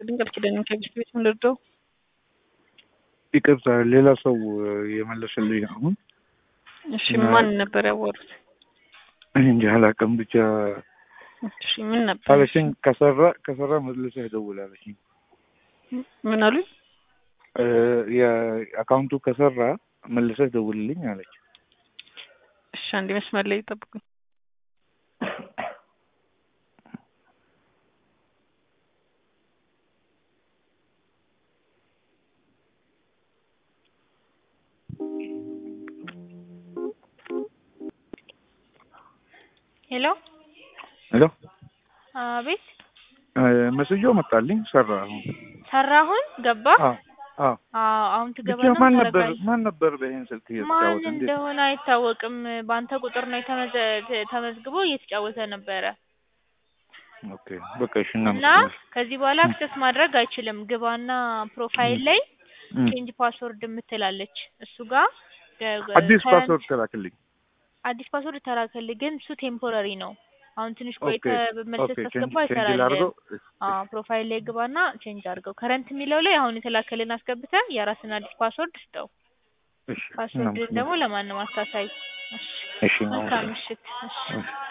ይስጥልኝ ቃል ኪዳን ከግስት ቤት ምንደርደው ይቅርታ ሌላ ሰው የመለሰልኝ አሁን እሺ ማን ነበር ያወሩት እኔ እንጂ አላውቅም ብቻ እሺ ምን ነበር አለችኝ ከሰራ ከሰራ መልሰህ ደውል አለችኝ ምን አሉኝ የአካውንቱ ከሰራ መልሰህ ደውልልኝ አለች እሺ አንድ መስመር ላይ ይጠብቁኝ ሄሎ ሄሎ አቤት መስዮ መጣልኝ ሰራ አሁን ሰራ አሁን ገባ አዎ አዎ አዎ አሁን ብቻ ትገባና ማን ነበር ታረጋለህ ማን ነበር በይህን ስልክ ማን እየተጫወተ እንዴት እንደሆነ አይታወቅም በአንተ ቁጥር ነው የተመዘ- ተ- ተመዝግቦ እየተጫወተ ነበረ ኦኬ በቃ እሺ እና እናመሰግናለን ከዚህ በኋላ አክሰስ ማድረግ አይችልም ግባና ፕሮፋይል ላይ እም። ቼንጅ ፓስወርድ የምትላለች እሱ ጋር ገ- አዲስ ከረንት- ፓስወርድ ተላክልኝ አዲስ ፓስወርድ ተላከልህ ግን እሱ ቴምፖራሪ ነው አሁን ትንሽ ቆይተ ኦኬ በመልሰህ ኦኬ ቼንጅ ታስገባ ቼንጅ ይሰራል ላድርገው አዎ ፕሮፋይል ላይ ግባና ቼንጅ አድርገው ከረንት የሚለው ላይ አሁን የተላከልን አስገብተህ የራስን አዲስ ፓስወርድ ስጠው እሺ ፓስወርድን ደግሞ እናመሰግናለን ለማንም አታሳይ እሺ እሺ መልካም እናመሰግናለን ምሽት እሺ እሺ